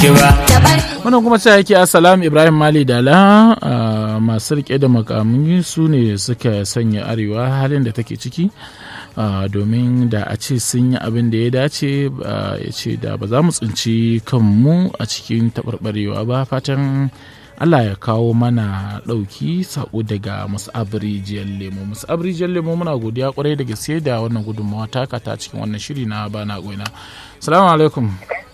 wannan kuma sai yake assalam ibrahim mali dala masu rike da makamai su ne suka sanya arewa halin da take ciki domin da a ce sun yi abin da ya dace ya ce da ba za mu tsinci kanmu a cikin taɓarɓarewa ba fatan Allah ya kawo mana ɗauki saƙo daga musabrijiyar lemo musabrijiyar lemo muna godiya kwarai da gaske da wannan gudunmawa taka ta cikin wannan shiri na bana goina salamu alaikum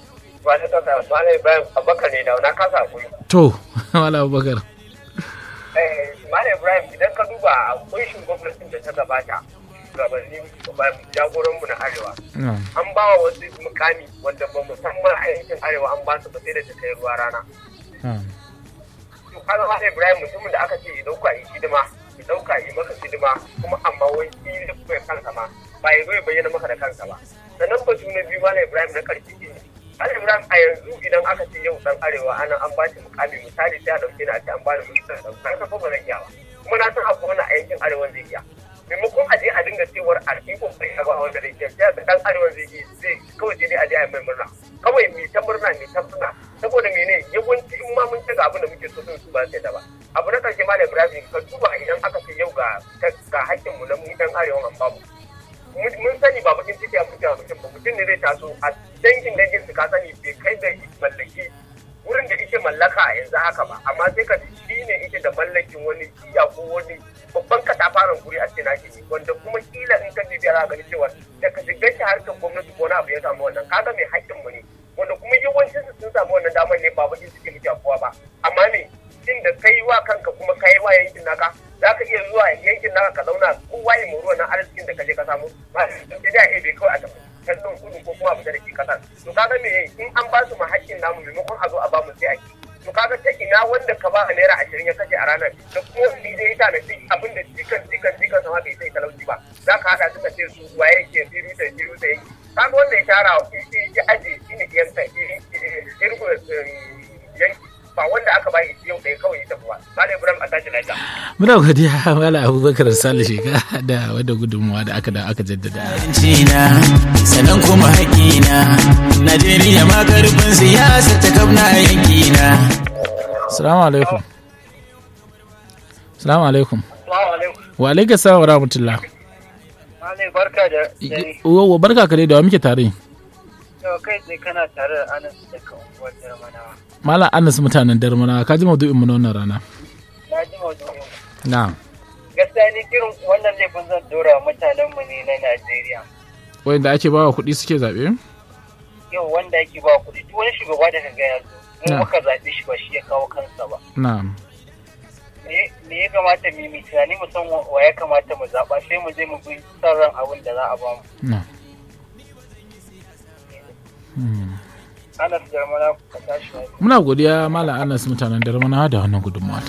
abubakar ne da na kasa kuri to wala abubakar malam ibrahim idan ka duba a kunshin gwamnatin da ta gabata shugabanni jagoranmu na arewa an ba wa wasu mukami wanda ba musamman a yankin arewa an ba su ba sai da ta kai ruwa rana kaga ma Ibrahim mutumin da aka ce ya dauka yi hidima ya dauka yi maka hidima kuma amma wai shi ne kuma kansa ma ba ya zo ya bayyana maka da kansa ba sannan batu na biyu malam Ibrahim na karshe ne malam Ibrahim a yanzu idan aka ce yau dan arewa ana an ba shi mukami misali sai a dauke ni a ce an ba ni ministan da ka fa ba zan iya ba kuma na san akwai wani a yankin arewa zai iya maimakon a je a dinga cewar a yi kokari a ba wanda zai iya sai dan arewa zai iya zai kawai sai dai a je a yi mai murna kawai mai ta murna mai ta murna saboda mene yawanci in ma mun ga abin da muke so sun su ba sai da ba abu na karshe malam ibrahim ka duba idan aka ce yau ga ga hakkin mu na mu dan arewa an babu mun sani ba bakin ciki a mutum mutum ba mutum ne zai taso a dangin dangin su ka sani bai kai da mallaki wurin da ike mallaka a yanzu haka ba amma sai ka shi ne ike da mallakin wani iya ko wani babban katafaren guri a ce na shi wanda kuma kila in ka bibiya za ka gani cewa da ka shiga shi harkar gwamnati ko na abu ya samu wannan kaga mai hakkin mu ne wanda kuma yawancin su sun samu wannan damar ne ba bakin suke muke kowa ba amma me shin da kai wa kanka kuma kai wa yankin naka za ka iya zuwa yankin naka ka zauna kowa ya muru wannan arzikin da ka je ka samu ba sai dai a ebe kawai a tafi kallon kudu ko kuma abu da ke kasar to kaga me in an ba su ma hakkin namu maimakon a zo a ba mu sai ake to kaga ta ina wanda ka ba a naira ashirin ya kashe a ranar da kuma wanda ya ta na abin da jikan jikan jikan sama bai sai talauci ba za ka haɗa suka ce su waye ke firu da firu da yake kaga wanda ya shara ya aje shi ne yanka yanki ba wanda aka bayi yau ɗaya kawai ita kuwa Malam Ibrahim a tashi lafiya. Muna godiya Malam Abubakar Sale Sheka da wadda gudunmuwa da aka da aka jaddada. Cina sannan kuma haƙina Najeriya ma karfin siyasa ta kabna yankina. Salamu alaikum. Salamu alaikum. Salamu alaikum. Wa alaikum salam wa rahmatullah. Malam barka da dare. Wa barka ka dai da wa muke tare. Yau kai tsaye kana tare da Anas daga unguwar Jarmanawa. Malam Anas mutanen Darmana ka ji maudu'in mu na wannan rana. Na ji maudu'in. Na'am. Gaskiya ni irin wannan laifin zan dora mutanen mu ne na Najeriya. Wanda ake bawa kuɗi suke zaɓe? Yau wanda yake ba kuɗi duk wani shugaba da kaga ya zo. Mu Na. muka zaɓe shi ba shi ya kawo kansa ba. Na'am. Me me ya kamata mu yi mu tunani mu san wa ya kamata mu zaɓa sai mu je mu bi son ran abin da za a ba mu. Na'am. Hmm. Anas Jarmanawa ka tashi lafiya. Muna godiya Malam Anas mutanen Darmana da wannan gudunmuwa.